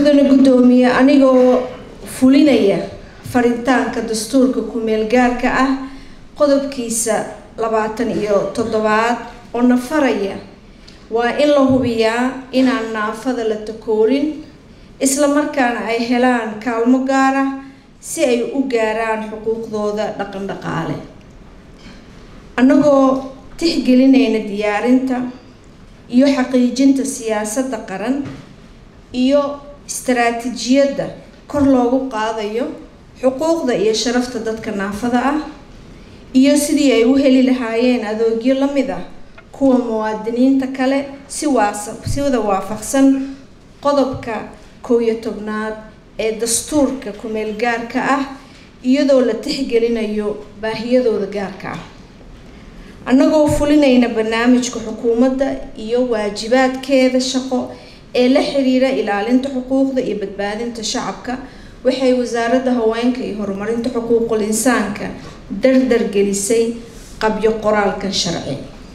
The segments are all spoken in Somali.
mudane guddoomiye anigoo fulinaya faritaanka dastuurka ku-meel gaarka ah qodobkiisa labaatan iyo toddobaad oo nafaraya waa in la hubiyaa inaan naafada la takoorin isla markaana ay helaan kaalmo gaar ah si ay u gaaraan xuquuqdooda dhaqan dhaqaale annagoo tixgelinayna diyaarinta iyo xaqiijinta siyaasadda qaran iyo istaraatiijiyadda kor loogu qaadayo xuquuqda iyo sharafta dadka naafada ah iyo sidii ay u heli lahaayeen adoogyo la mid ah kuwa muwaadiniinta kale si waasa sida waafaqsan qodobka kow iyo tobnaad ee dastuurka ku-meel gaarka ah iyadoo la tixgelinayo baahiyadooda gaarka ah annagoo fulinayna barnaamijka xukuumadda iyo waajibaadkeeda shaqo ee la xiriira ilaalinta xuquuqda iyo badbaadinta shacabka waxay wasaaradda haweenka iyo horumarinta xuquuqul insaanka dardar gelisay qabyo qoraalkan sharci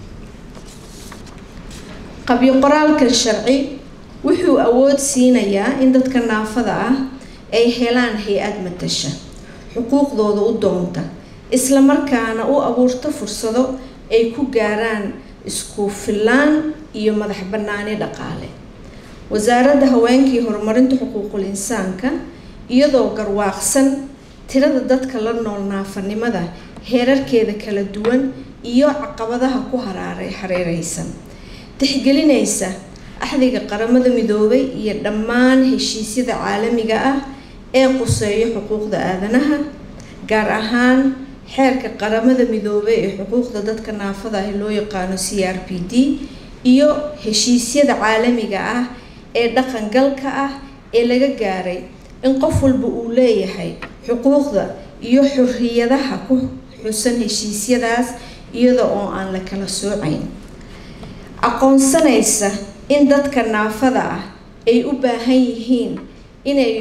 qabyo qoraalkan sharci wuxuu awood siinayaa in dadka naafada ah ay helaan hay-ad matasha xuquuqdooda u doonta isla markaana u abuurta fursado ay ku gaaraan isku fillaan iyo madax bannaani dhaqaale wasaaradda haweenkii horumarinta xuquuqul insaanka iyadoo garwaaqsan tirada dadka la nool naafanimada heerarkeeda kala duwan iyo caqabadaha ku haraaray hareereysan tixgelinaysa axdiga qaramada midoobay iyo dhammaan heshiisyada caalamiga ah ee quseeyo xuquuqda aadanaha gaar ahaan xeerka qaramada midoobay ee xuquuqda dadka naafada ah loo yaqaano c r p d iyo heshiisyada caalamiga ah ee dhaqangalka ah ee laga gaaray in qof walba uu leeyahay xuquuqda iyo xorriyadaha ku xusan heshiisyadaas iyada oo aan la kala soocayn aqoonsanaysa in dadka naafada ah ay u baahan yihiin inay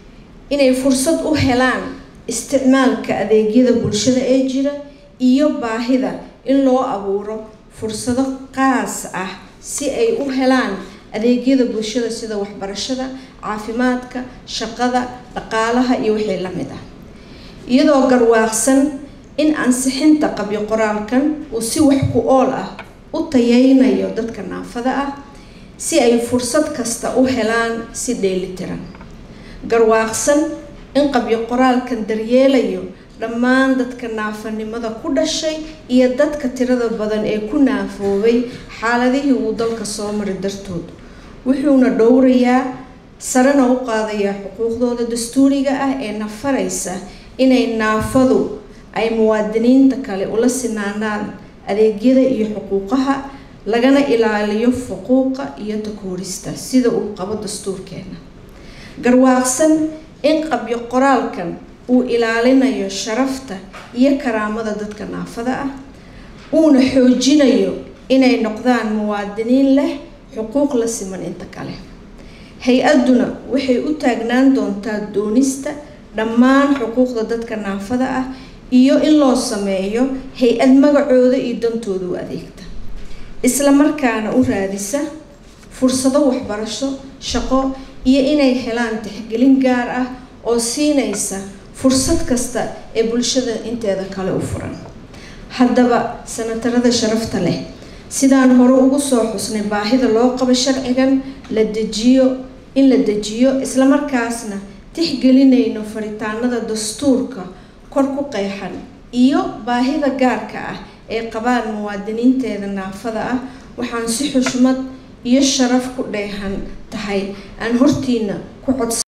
inay fursad u helaan isticmaalka adeegyada bulshada ee jira iyo baahida in loo abuuro fursado qaas ah si ay u helaan adeegyada bulshada sida waxbarashada caafimaadka shaqada dhaqaalaha iyo wixii la mid ah iyadoo garwaaqsan in ansixinta qabyo qoraalkan uu si wax ku ool ah u tayeynayo dadka naafada ah si ay fursad kasta u helaan si dheelitiran garwaaqsan in qabyo qoraalkan daryeelayo dhammaan dadka naafanimada ku dhashay iyo dadka tirada badan ee ku naafoobay xaaladihii uu dalka soo mari dartood wuxuuna dhowrayaa sarena u qaadayaa xuquuqdooda dastuuriga ah ee nafaraysa inay naafadu ay muwaadiniinta kale ula sinaanaan adeegyada iyo xuquuqaha lagana ilaaliyo fuquuqa iyo takoorista sida uu qabo dastuurkeena garwaaqsan in qabyo qoraalkan uu ilaalinayo sharafta iyo karaamada dadka naafada ah uuna xoojinayo inay noqdaan muwaadiniin leh xuquuq la siman inta kale hay-adduna waxay u taagnaan doontaa doonista dhammaan xuquuqda dadka naafada ah iyo in loo sameeyo hay-ad magacooda iyo dantooda u adeegta isla markaana u raadisa fursado waxbarasho shaqo iyo inay helaan tixgelin gaar ah oo siinaysa fursad kasta ee bulshada inteeda kale u furan haddaba sanatarada sharafta leh sidaan hore ugu soo xusnay baahida loo qabo sharcigan la dejiyo in la dejiyo islamarkaasna tixgelinayno faritaanada dastuurka kor ku qeexan iyo baahida gaarka ah ee qabaan muwaadiniinteeda naafada ah waxaan si xushmad iyo sharaf ku dheehan tahay aan hortiina ku codsan